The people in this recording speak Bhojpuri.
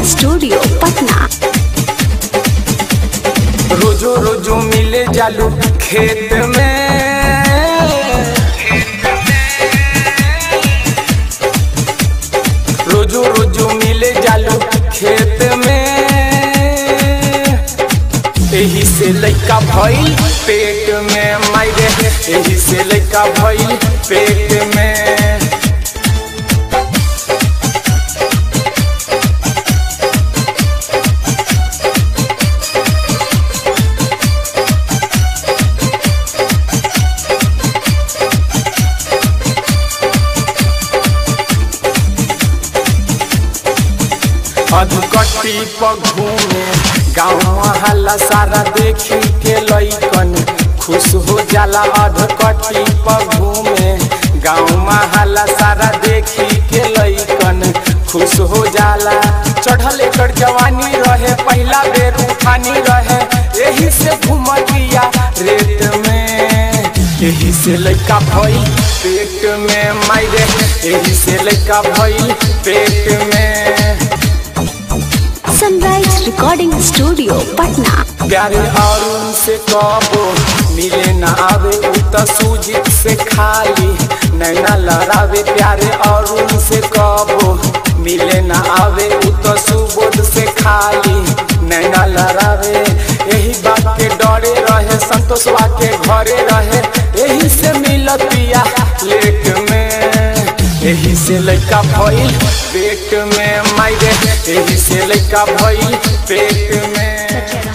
स्टूडियो पटना रोजो रोजो मिले जालू खेत में रोजो रोजो मिले जालू खेत में एही से लइका भइल पेट में मायरे एही से लइका भइल पेट में अधकट्टी पर घूमे गाँव हल्ला सारा देखी के लइकन खुश हो जाला अधकट्टी पर घूमे गाँव हल्ला सारा देखी के लइकन खुश हो जाला चढ़ल एकर जवानी रहे पहला बेर उठानी रहे यही से घूमतिया रेत में यही से लइका भइल पेट में मायरे यही से लइका भइल पेट में सनराइज रिकॉर्डिंग स्टूडियो पटना प्यारे अरुण से कबो मिले न आवे उ त सूजित से खाली नैना लड़ावे प्यारे अरुण से कबो मिले न आवे उ त सुबोध से खाली नैना लड़ावे यही बात के डरे रहे संतोषवा के घरे रहे यही से मिलतिया लेट में यही से लइका भइल पेट में मायरे यही से लइका भइल पेट में